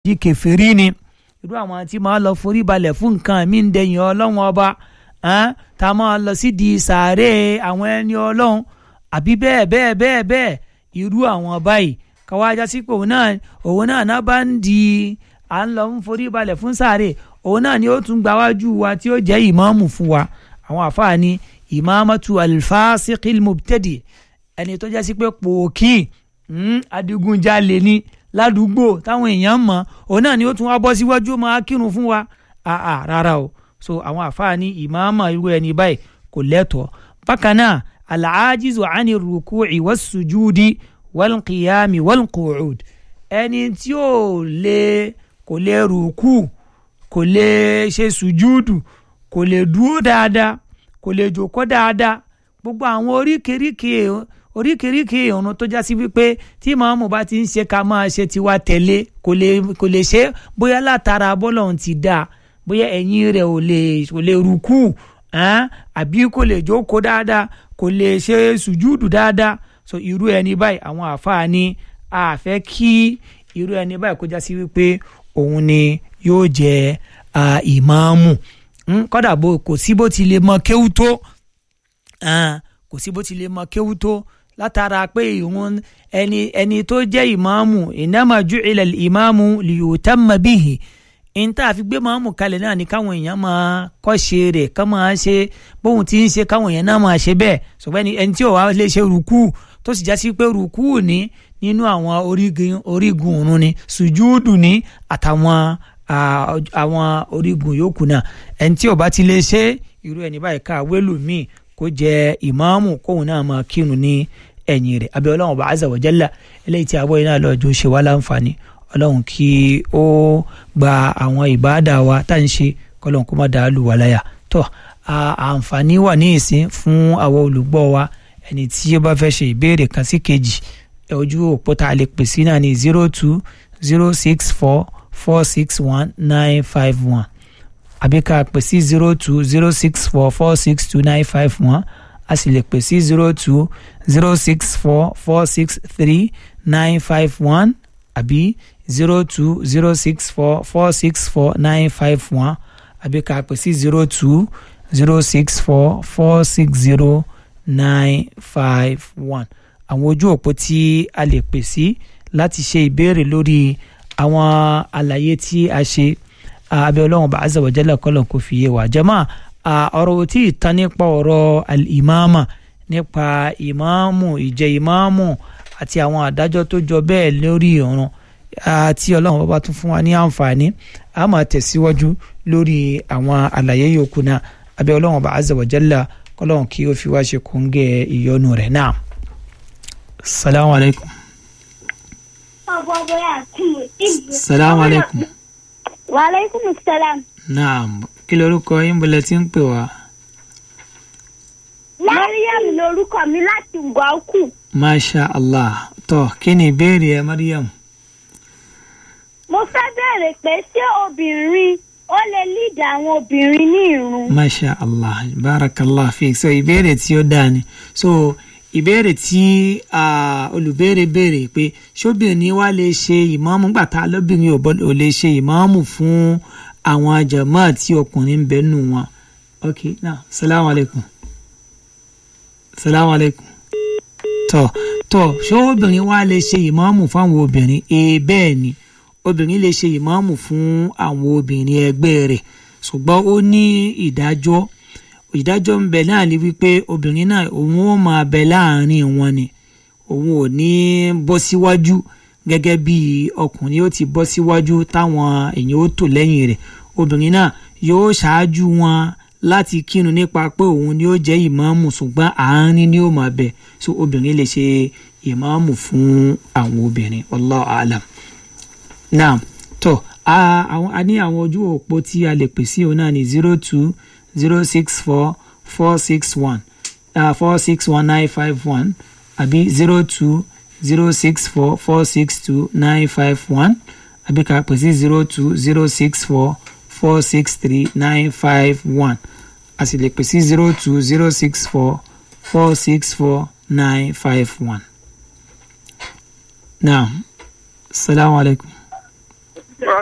di kèfèrí ni irú àwọn tí máa lọ forí balẹ̀ fún nǹkan mí ń dẹ̀yìn ọlọ́run ọba tá a máa lọ sí di sàárè àwọn ẹni ọlọ́run àbí bẹ́ẹ̀ bẹ́ẹ̀ bẹ́ẹ̀ bẹ́ẹ̀ irú àwọn báyìí káwájá sí pé òun náà òun náà náà bá ń di à ń lọ ń forí balẹ̀ fún sàárè òun náà ni ó tún gbáwájú wa tí ó jẹ́ ìmáàmù fún wa àwọn àfáà ni ìmáàmàtu alfasiqil mubtadi ẹni tó jẹ́ sí pé pòókì adigunjalè ni ládùúgbò táwọn èèyàn mọ̀ òun náà ni ó tún wá bọ́ síwájú máa kírun fún wa àà rárá o so àwọn àfáà ní ìmáàmà irú ẹni báyìí kò lẹ́tọ̀ọ́ bákan náà alaajizu ani ruku'i was-sujudi wal-qiyami wal-qu'ud ẹni tí ò lè kò lè rùkú kò lè ṣe sùjúdù kò lè dúró dáadáa kò lè jòkó dáadáa gbogbo àwọn oríkèéríkèé oríkèéríkèé ìrun tó já sí wípé tí màmú bá ti ń ṣe ká máa ṣe tiwa tẹ̀lé kò lè kò lè ṣe bóyá látara bọ́lọ̀ ti dá bóyá ẹ̀yìn rẹ̀ ò lè kò lè rúkú àbí kò lè jókòó dáadáa kò lè ṣe sùjúdù dáadáa so irú ẹni báyìí àwọn àfáà ní a fẹ́ kí irú ẹni báyìí kó já sí wípé òun ni yóò jẹ ìmáàmù kódà bó kò sí bó ti lè mọ kéwú tó kò sí bó ti lè mọ kéwú tó látara pé ìhun ẹni ẹni tó jẹ́ ìmáàmù innama ju'ila al-imamu liyutamma bihi ìntà àfi gbé máàmù kalẹ̀ náà ni káwọn èèyàn máa kọ́ṣe rẹ̀ ká máa ṣe bóun ti ń ṣe káwọn èèyàn náà máa ṣe bẹ́ẹ̀ ṣùgbọ́n ẹni tí ò wá lè ṣe rúkú tó sì já sí pé rúkú ní nínú àwọn orígun orígun òrun ni sùjúdù ní àtàwọn àwọn orígun yòókù náà ẹni tí ò bá ti lè ṣe irú ẹni báyìí ká wélù míì kó jẹ ìmáàmù kóun náà máa kírun ní ẹ̀yìn rẹ̀ abẹ́ ọlọ́run ọba azza wa jalla eléyìí tí abọ́ iná lọ́jọ́ ṣe wá láǹfààní ọlọ́run kí ó gba àwọn ìbáàdà wa tá à ń ṣe kọ́lọ́run kó má dàá lù wá láyà tó àǹfààní wà ní ìsín fún àwọn olùgbọ́ wa ẹni tí ó bá fẹ́ ṣe ìbéèrè kan sí kejì ojú òpó tá a lè pè sí náà ní zero two zero six four four six one nine five one àbí ká pè sí zero two zero six four four six two nine five one a sì lè pè sí zero two zero six four four six three nine five one àbí zero two zero six four four six four nine five one àbí ká pè sí zero two zero six four four six zero nine five one àwọn ojú òpó tí a lè pè sí láti ṣe ìbéèrè lórí àwọn àlàyé tí a ṣe abẹ́ ọlọ́run bá azza wa jalla kọ́lọ̀ kò fi yé wa jama ọ̀rọ̀ tí ìtàn nípa ọ̀rọ̀ al-imama nípa ìmáàmù ìjẹ́ ìmáàmù àti àwọn àdájọ́ tó jọ bẹ́ẹ̀ lórí ìrun àti ọlọ́run bá tún fún wa ní àǹfààní a máa tẹ̀síwájú lórí àwọn àlàyé yòókù náà abẹ́ ọlọ́run bá azza wa jalla kọ́lọ̀ kí ó fi wá ṣe kóńgẹ́ ìyọnu rẹ̀ náà. salamu alaykum. salamu alaykum waaleykum salaam. naam kí lorúkọ yín bọ̀lẹ̀ tí ń pè wá. mariam lorúkọ mi láti gbọ́kù. masha allah tó kí ni ìbéèrè ẹ mariam. mo fẹ́ bẹ̀rẹ̀ pé ṣé obìnrin ó lè lídà àwọn obìnrin ní ìrun. masha allah barakallah fi so ìbéèrè tí ó dáa ni so ìbéèrè tí olùbéèrè béèrè pé ṣóbìnrin wa lè ṣe ìmáàmù gbà tá lóbìnrin ò lè ṣe ìmáàmù fún àwọn jàmáà tí ọkùnrin ń bẹ nù wọn. ok now salaam aleykum salaam aleykum tọ tọ ṣóbìnrin wa lè ṣe ìmáàmù fún àwọn obìnrin ee bẹ́ẹ̀ ni obìnrin lè ṣe ìmáàmù fún àwọn obìnrin ẹgbẹ́ rẹ̀ ṣùgbọ́n ó ní ìdájọ́ ìdájọ́ ń bẹ náà ni wípé obìnrin náà òun ó máa bẹ láàrin wọn ni òun ò ní bọ́ síwájú gẹ́gẹ́ bí ọkùnrin ó ti bọ́ síwájú táwọn èèyàn ó tò lẹ́yìn rẹ̀ obìnrin náà yóò ṣáájú wọn láti kírun nípa pé òun ni ó jẹ́ ìmáàmù ṣùgbọ́n àárín ni ó máa bẹ so obìnrin lè ṣe ìmáàmù fún àwọn obìnrin wallahu alam náà tó a ní àwọn ojú òpó tí a lè pè sí òun náà ní zero two zero six four four six one uh, four six one nine five one àbí zero two zero six four four six two nine five one àbí ká pè sí zero two zero six four four six three nine five one a sì lè pè sí zero two zero six four four six four nine five one. now salaam alaikum.